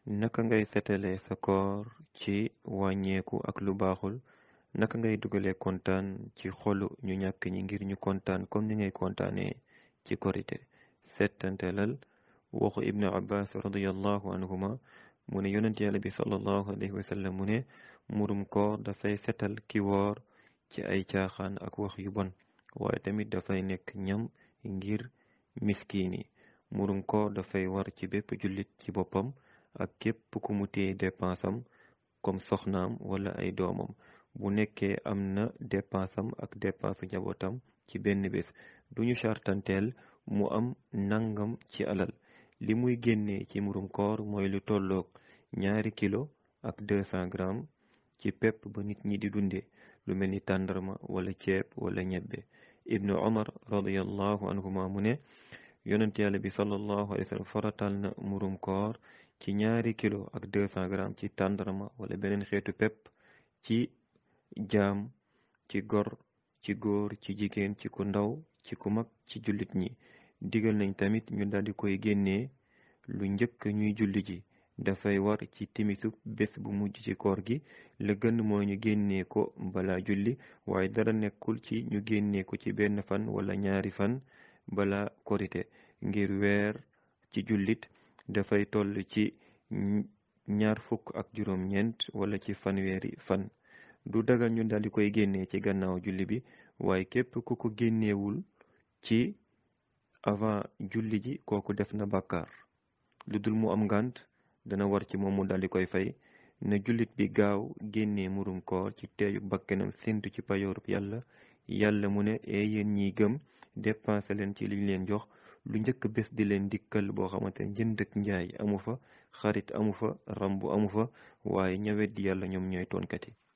naka ngay setale sa koor ci wàññeeku ak lu baaxul naka ngay dugale kontaan ci xolu ñu ñàkk ñi ngir ñu kontaan comme ni ngay kontaanee ci korite settantelal waxu ibnu abbas radiallahu anhuma mu ne yonent yàlla bi sallallahu alayhi wa sallam mu ne murum koor dafay setal ki woor ci ay caaxaan ak wax yu bon waaye tamit dafay nekk ñam ngir miskiin yi murum koor dafay war ci bépp jullit ci boppam ak képp ku mu téye dépensam comme soxnaam wala ay doomam bu nekkee am na dépensam ak dépensu njabootam ci benn bés duñu chartanteel mu am nangam ci alal li muy génnee ci murum koor mooy lu tolloog ñaari kilo ak 200 grammes ci pepp ba nit ñi di dunde lu mel ni tàndarma wala ceeb wala ñebbe ibnu omar radiallahu anhuma mu ne yonent yàlla bi sallallahu alayhi wa sallam faratal na murum koor ci ñaari kilo ak 200 grammes ci tàndarma wala beneen xeetu pepp ci jaam ci gor ci góor ci jigéen ci ku ndaw ci ku mag ci jullit ñi digal nañ tamit ñu daldi koy génnee lu njëkk ñuy julli ji dafay war ci timisu bés bu mujj ci koor gi la gën mooy ñu génnee ko bala julli waaye dara nekkul ci ñu génnee ko ci benn fan wala ñaari fan bala korite ngir weer ci jullit dafay toll ci ñaar fukk ak juróom ñeent wala ci fanweeri fan du dagal ñu daldi koy génnee ci gannaaw julli bi waaye képp ku ko génneewul ci avant julli ji kooku def na bàkkaar lu dul mu am ngànt dana war ci moom mu daldi koy fay na jullit bi gaaw génnee murum koor ci teeyu bakkenam séntu ci payoorub yàlla yàlla mu ne ee yéen ñiy gëm dépensé leen ci liñ leen jox lu njëkk bés di leen dikkal boo xamante ne jënd ak njaay amu fa xarit amu fa rambu amu fa waaye ñawet di yàlla ñoom ñooy toonkat yi